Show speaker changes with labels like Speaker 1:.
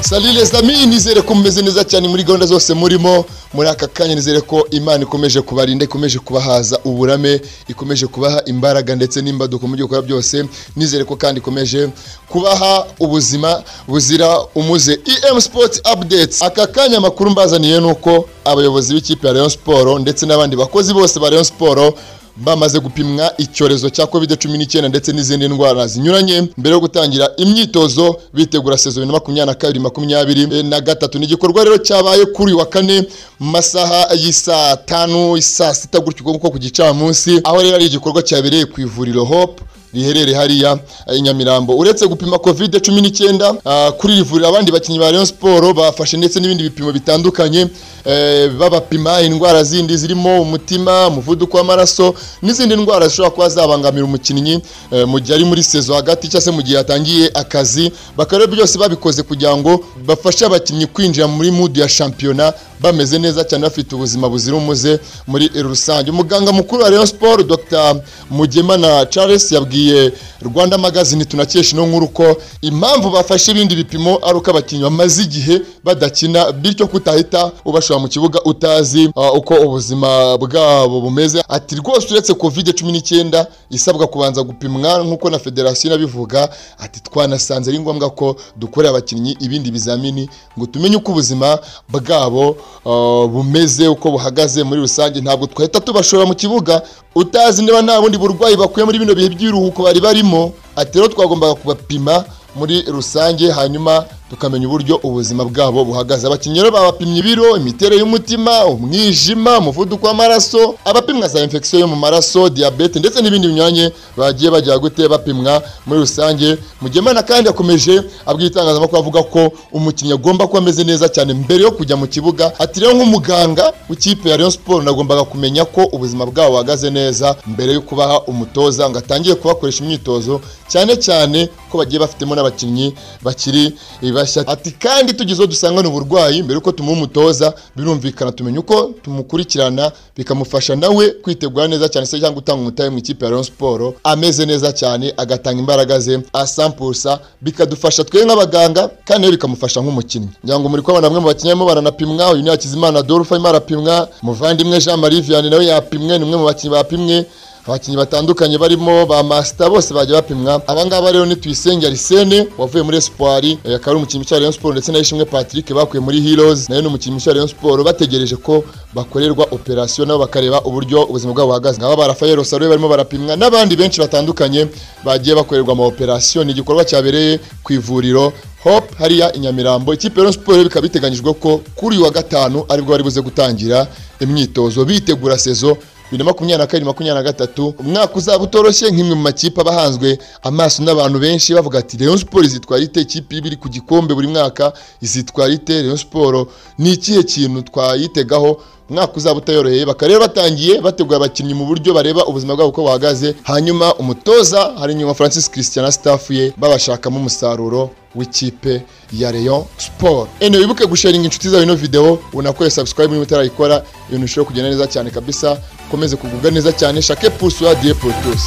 Speaker 1: salire sami nizere ko mumeze neza cyane muri gahunda zose murimo muri aka kanya nizere ko imana ikomeje kubarinda ikomeje kubahaza uburame ikomeje kubaha imbaraga ndetse n'imbaduko mu byo gukora byose nizere ko kandi ikomeje kubaha ubuzima buzira umuze em sport updates aka kanya amakuru mbazaniye ni uko abayobozi b'ikipe ya Rayon Sport ndetse n'abandi bakozi bose ba Rayon Sport bamaze gupimwa icyorezo cya covid cumi n'icyenda ndetse n'izindi ndwara zinyuranye mbere yo gutangira imyitozo bitegura sezo bibiri na makumyabiri na kabiri makumyabiri na gatatu ni igikorwa rero cyabaye kuri uyu wa kane mu masaha y'isaa tanu saa sita gutyo kuko ku gicamunsi aho rero ari igikorwa cyabereye ku ivuriro hope riherereye hariya i Nyamirambo uretse gupima covid cumi n'icyenda kuri iri vuriro abandi bakinnyi ba Rayon Sport bafashe ndetse n'ibindi bipimo bitandukanye eh, babapima indwara zindi zirimo umutima umuvuduko w'amaraso n'izindi ndwara zishobora kuba zabangamira umukinnyi eh, mu gihe ari muri sezo hagati cyangwa se mu gihe yatangiye akazi bakaba rero byose babikoze kugira ngo bafashe abakinnyi kwinjira muri mudu ya shampiyona bameze neza cyane bafite ubuzima buzira umuze muri rusange umuganga mukuru wa Rayon Sport Dr Mugemana Charles yabwiye yabwiye rwanda magazine tunakesha ino nkuru ko impamvu bafashe ibindi bipimo ari uko abakinnyi bamaze igihe badakina bityo kutahita ubashora mu kibuga utazi uh, uko ubuzima bwabo bumeze ati rwose uretse covid cumi n'icyenda isabwa kubanza gupimwa nk'uko na federasiyo inabivuga ati twanasanze ari ngombwa ko dukorera abakinnyi ibindi bizamini ngo tumenye uko ubuzima bwabo uh, bumeze uko buhagaze muri rusange ntabwo twahita tubashora mu kibuga utazi niba nta bundi burwayi bakuye muri bino bihe by'ibiruhuko bari barimo ati rero twagombaga kubapima muri rusange hanyuma tukamenya uburyo ubuzima bwabo buhagaze abakinnyi rero babapimye ibiro imiterere y'umutima umwijima umuvuduko w'amaraso abapimwa za infection yo mu maraso diyabete ndetse n'ibindi binyuranye bagiye bajya gute bapimwa muri rusange mugemana kandi yakomeje abwira itangazamakuru avuga ko umukinnyi agomba kuba ameze neza cyane mbere yo kujya mu kibuga ati rero nk'umuganga w'ikipe ya Rayon Sport nagombaga kumenya ko ubuzima bwabo buhagaze neza mbere yo kubaha umutoza ngo atangiye kubakoresha imyitozo cyane cyane ko bagiye bafitemo n'abakinnyi bakiri bashya ati kandi tugize uwo dusangana uburwayi mbere yuko tumuha umutoza birumvikana tumenya uko tumukurikirana bikamufasha nawe kwitegura neza cyane se cyangwa gutanga umutahe mu ikipe ya Rayon Sport ameze neza cyane agatanga imbaraga ze asampulsa bikadufasha twe nk'abaganga kandi nawe bikamufasha nk'umukinnyi ngira ngo muri kubona bamwe mu bakinnyi barimo baranapimwa uyu ni Hakizimana Adolphe arimo arapimwa muvandimwe Jean Marie Vianney nawe yapimwe ni umwe mu bakinnyi bapimwe abakinnyi batandukanye barimo ba masita bose bajya bapimwa abangaba rero ni tuyisenge arisene wavuye muri espoiri akaba ari umukinnyi cya Rayon Sport ndetse na Ishimwe Patrick bakuye muri Heroes nayo ni umukinnyi cya Rayon Sport bategereje ko bakorerwa operation nabo bakareba uburyo ubuzima bwabo buhagaze ngaba ba Rafael Rosario barimo barapimwa n'abandi benshi batandukanye bagiye bakorerwa ama operation ni igikorwa cyabereye ku ivuriro Hope hariya i Nyamirambo ikipe Rayon Sport bikaba biteganyijwe ko kuri uyu wa gatanu aribwo bari buze gutangira imyitozo bitegura sezo bibiri na makumyabiri na kabiri makumyabiri na gatatu umwaka uzaba utoroshye nk'imwe mu makipe aba ahanzwe amaso n'abantu benshi bavuga ati Rayon Sport izitwara ite ikipe iba iri ku gikombe buri mwaka izitwara ite Rayon Sport ni ikihe kintu twayitegaho umwaka uzaba utayoroheye bakaba rero batangiye bategura abakinnyi mu buryo bareba ubuzima bwabo uko buhagaze hanyuma umutoza hari inyuma francis christian na staff ye babashakamo umusaruro w'ikipe ya Rayon Sport. Ene wibuke gusharinga inshuti zawe ino video unakoye subscribe niba utarayikora ibintu bishobora kugenda neza cyane kabisa ukomeze kugubwa neza cyane shake pulse wa die pour tous.